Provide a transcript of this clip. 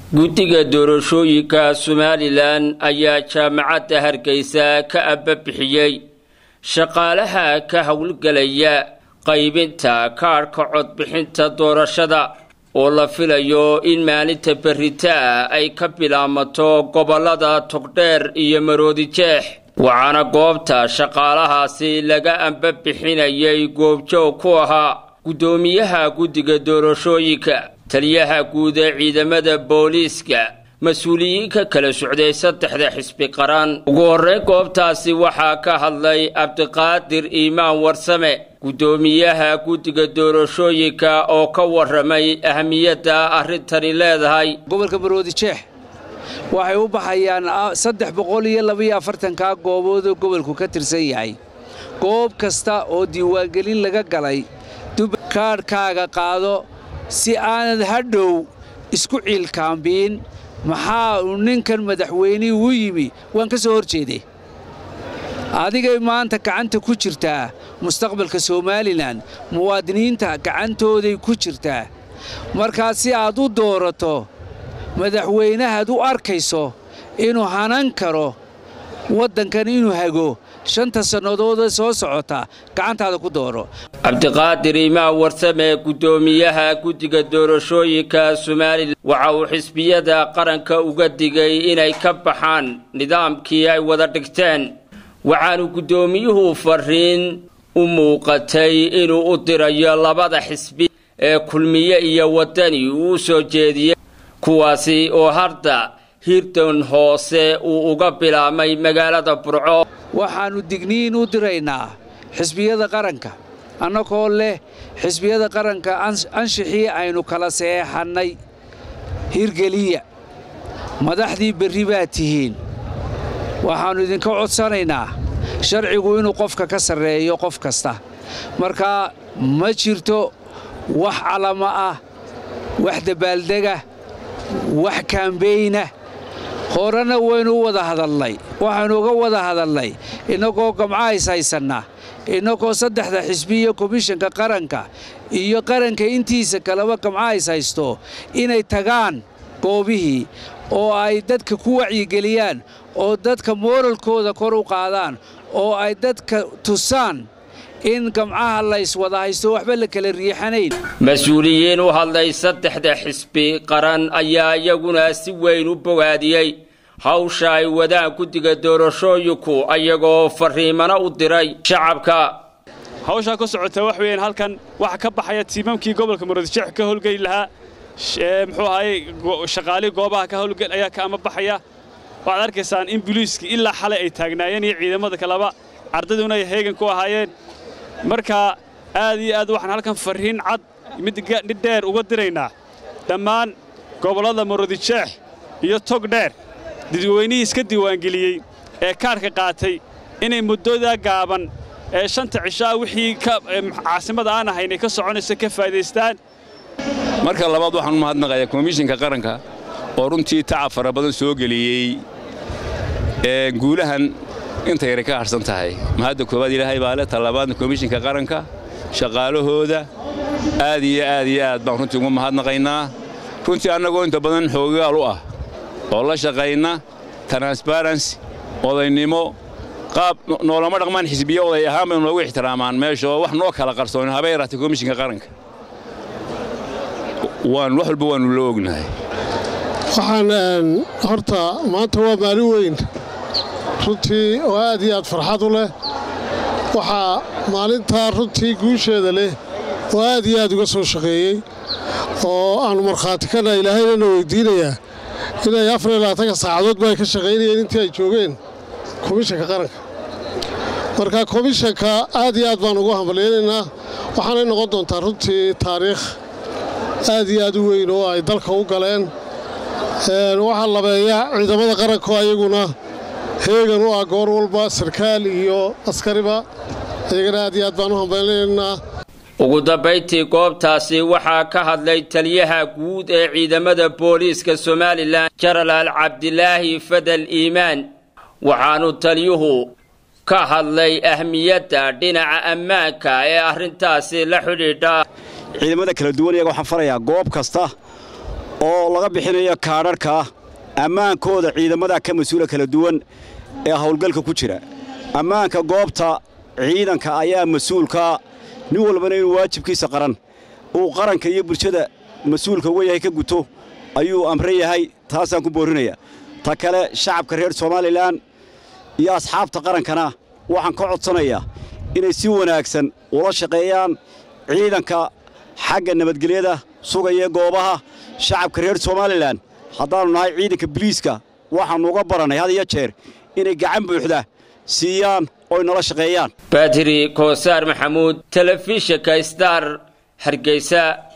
guddiga doorashooyinka somalilan ayaa jaamacadda hargeysa ka ababixiyey shaqaalaha ka howlgelaya qaybinta kaadhka codbixinta doorashada oo la filayo in maalinta berritaa ay ka bilaamato gobollada togdheer iyo maroodijeex waxaana goobta shaqaalahaasi laga ambabixinayay goobjoog ku ahaa guddoomiyaha guddiga doorashooyinka taliyaha guud ee ciidamada booliiska mas-uuliyiinka kala socday saddexda xisbi qaran ugu horreyn goobtaasi waxaa ka hadlay cabdiqaadir iimaan warsame guddoomiyaha guddiga doorashooyinka oo ka warramay ahmiyadda arrintani leedahay gobolka maroodijeex waxay u baxayaan saddex boqol iyo labaiyo afartankaa goobood oo gobolku ka tirsan yahay goob kasta oo diiwaangelin laga galay kaadhkaaga qaado si aanad hadhow isku ciilkaambiin maxaa uu ninkan madaxweynihii u yimi waan ka soo hor jeeday adigay maanta gacanta ku jirtaa mustaqbalka somalilan muwaadiniinta gacantooday ku jirtaa markaa si aad u doorato madaxweynahaad u arkayso inuu hanan karo waddankan inuu hago shanta sannadoodee soo socota gacantaada ku dooro cabdiqaadir imaan warsame guddoomiyaha guddiga doorashooyinka somalilan waxa uu xisbiyada qaranka uga digay inay ka baxaan nidaamkii ay wada dhigteen waxaanu guddoomiyuhu fariin u muuqatay inuu u dirayo labada xisbi ee kulmiye iyo waddani uu u soo jeediyey kuwaasi oo hadda hirdan hoose uu uga bilaabmay magaalada burco waxaannu digniin u diraynaa xisbiyada qaranka annagoo leh xisbiyada qaranka anshixii aynu kala seexannay hirgeliya madaxdii berri baad tihiin waxaannu idinka codsanaynaa sharcigu inuu qofka ka sarreeyo qof kasta markaa ma jirto wax calama ah wax dabaaldega wax kaambeynah horena waynu u wada hadalnay waxaynu uga wada hadalnay innagoo gamcahays haysanna innagoo saddexda xisbi iyo komishanka qaranka iyo qaranka intiisa kaleba gamcahays haysto inay tagaan goobihii oo ay dadka ku wacyigeliyaan oo dadka mooralkooda kor u qaadaan oo ay dadka tusaan in gamcaha layswada haysto waxba la kala riixanayn mas-uuliyiin u hadlay saddexda xisbi qaran ayaa iyaguna si weyn u bogaadiyey hawsha ay wadaan guddiga doorashooyinku ayagoo farriimano u diray shacabka hawshaa ka socota wax weeyaan halkan waxa ka baxaya tiimamkii gobolka maroodijeex ka howlgeli lahaa muxuu ahaye shaqaalii goobaha ka howlgel ayaa ka ama baxaya waxaad arkaysaan in buliiskii ilaa xalay ay taagnaayeen iyo ciidamada kaleba ardaduna ay heegan ku ahaayeen marka aad iyo aad waxaan halkan farriin cad mid dheer uga diraynaa dhammaan gobollada maroodijeex iyo tog dheer dadweynihii iska diiwaangeliyey ee kaarhka qaatay inay muddoodaa gaaban ee shanta cishaa wixii caasimada aan ahayn ay ka soconayso ka faa'idaystaan marka labaad waxaan u mahadnaqayaa komishinka qaranka oo runtii tacab fara badan soo geliyey ee guulahan inta yara ka harsan tahay mahadda koowaad ilaahay baa le talabaadna komishinka qaranka shaqaalahooda aad iyo aad iyo aad baan runtii ugu mahadnaqaynaa runtii annagoo inta badan xoogaal u ah oo la shaqayna transbarency odaynimo qaab noolama dhaqmaan xisbiye oday ahaan baynu noogu ixtiraamaan meesha oo wax noo kala qarsoon habay yaraatay komishinka qaranka waan wax walba waannu la ognahay waxaan horta maanta waa maalin weyn runtii oo aad iyo aad farxad u leh waxaa maalintaa runtii guusheeda leh oo aad iyo aad uga soo shaqeeyey oo aannu markhaati kana ilaahayna weyddiinayaa inay afar iyo labaatanka saacadoodba ay ka shaqaynayeen intii ay joogeen komishanka qaranka marka komishanka aad iyo aad baan ugu hambalyaynaynaa waxaanay noqon doontaa runtii taariikh aad iyo aad u weyn oo ay dalka u galeen waxaa labeeya ciidamada qaranko ayaguna heegan u ah goor walba sarkaal iyo askariba ayagana aad iyo aad baan u hambalyaynaynaa ugu dambayntii goobtaasi waxaa ka hadlay taliyaha guud ee ciidamada booliiska somalilan jenaraal cabdilaahi fadal iimaan waxaanu taliyuhu ka hadlay ahmiyadda dhinaca ammaanka ee arrintaasi la xidhiidha ciidamada kala duwan iyaga waxaan farayaa goob kasta oo laga bixinayo kaadharhka ammaankooda ciidamada ka mas-uula kala duwan ee howlgalka ku jira ammaanka goobta ciidanka ayaa mas-uulka nin walbana inuu waajibkiisa qaran uu qaranka iyo bulshada mas-uulka uga yahay ka guto ayuu amran yahay taasaan ku boorrinaya ta kale shacabka reer somalilan iyo asxaabta qarankana waxaan ka codsanayaa inay si wanaagsan ula shaqeeyaan ciidanka xagga nabadgelyada sugaya goobaha shacabka reer somalilan haddaannu nahay ciidanka biliiska waxaannu uga barannay had iyo jeer inay gacan buuxda siiyaan oy nala shaqeeyaan baadiri koosaar maxamuud telefishinka star hargeysa